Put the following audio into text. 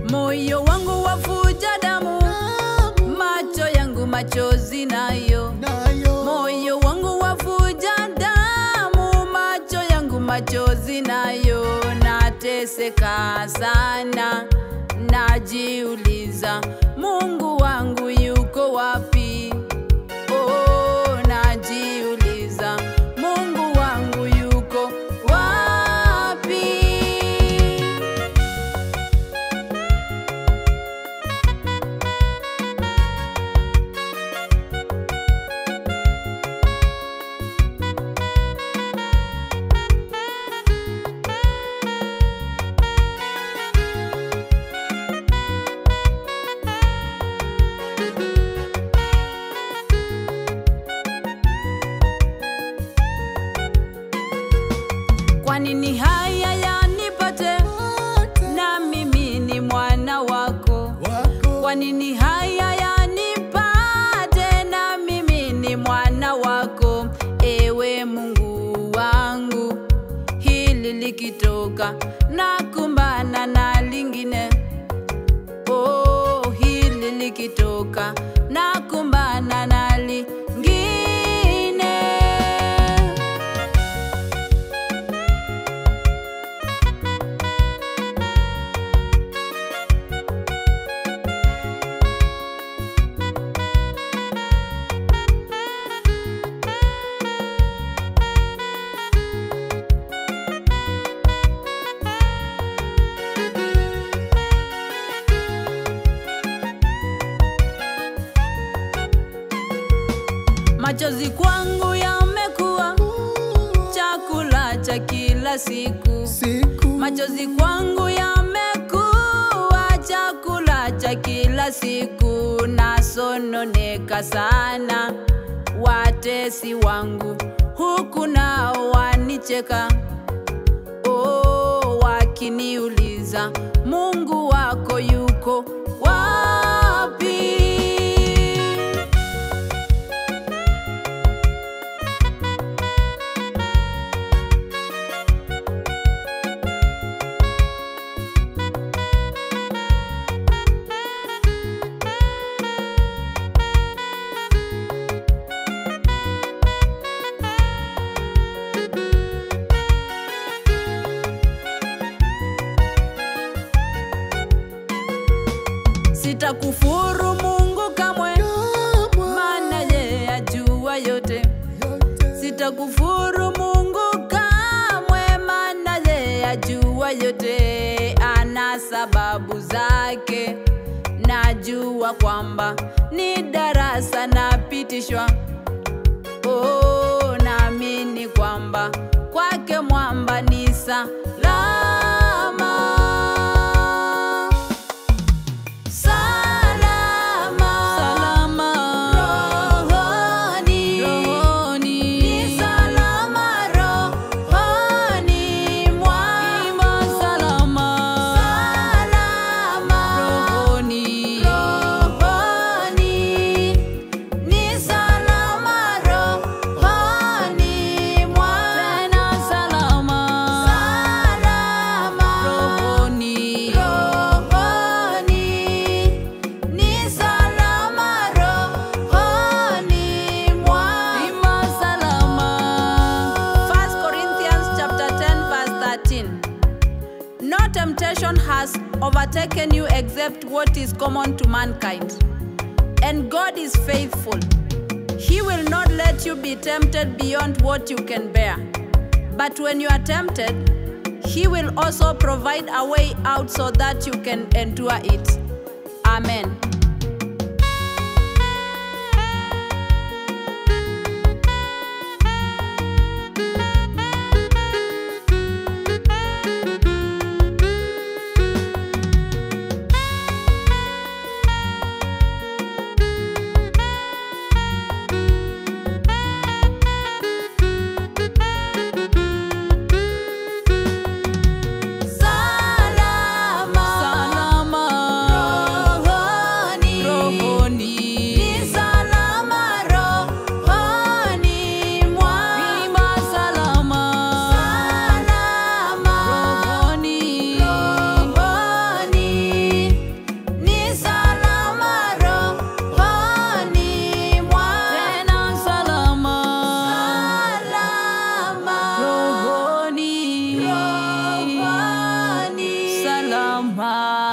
moyo wangu wafuja damu, macho yangu machozi nayo nayo moyo wangu wafuja damu, macho yangu machozi nayo, nateseka sana, najiuliza Mungu wangu yuko wapi? Oh, najiuliza Mungu wangu yuko wapi? Kwa nini haya yanipate na mimi ni mwana wako? wako Kwa nini haya yanipate na mimi ni mwana wako? Ewe Mungu wangu, hili likitoka na kumbana na lingine. Oh, hili likitoka na kumbana na lingine. Machozi kwangu yamekuwa chakula cha kila siku. siku Machozi kwangu yamekuwa chakula cha kila siku, nasononeka sana. Watesi wangu huku nao wanicheka, oh, wakiniuliza Mungu wako yuko wapi? Sitakufuru Mungu kamwe, maana yeye ajua yote. Sitakufuru Mungu kamwe, maana yeye ajua yote. Ana sababu zake, najua kwamba ni darasa napitishwa. Oh, naamini kwamba kwake mwamba ni salama. Salama, salama, rohoni, rohoni, ni salama rohoni mwangu, salama, salama, rohoni, rohoni, ni salama rohoni mwangu, tena salama, salama, rohoni, rohoni, ni salama rohoni mwangu, ima salama. 1 Corinthians chapter 10 verse 13. No temptation has overtaken you except what is common to mankind. And God is faithful. He will not let you be tempted beyond what you can bear. But when you are tempted, He will also provide a way out so that you can endure it. Amen. Salama, salama, mzima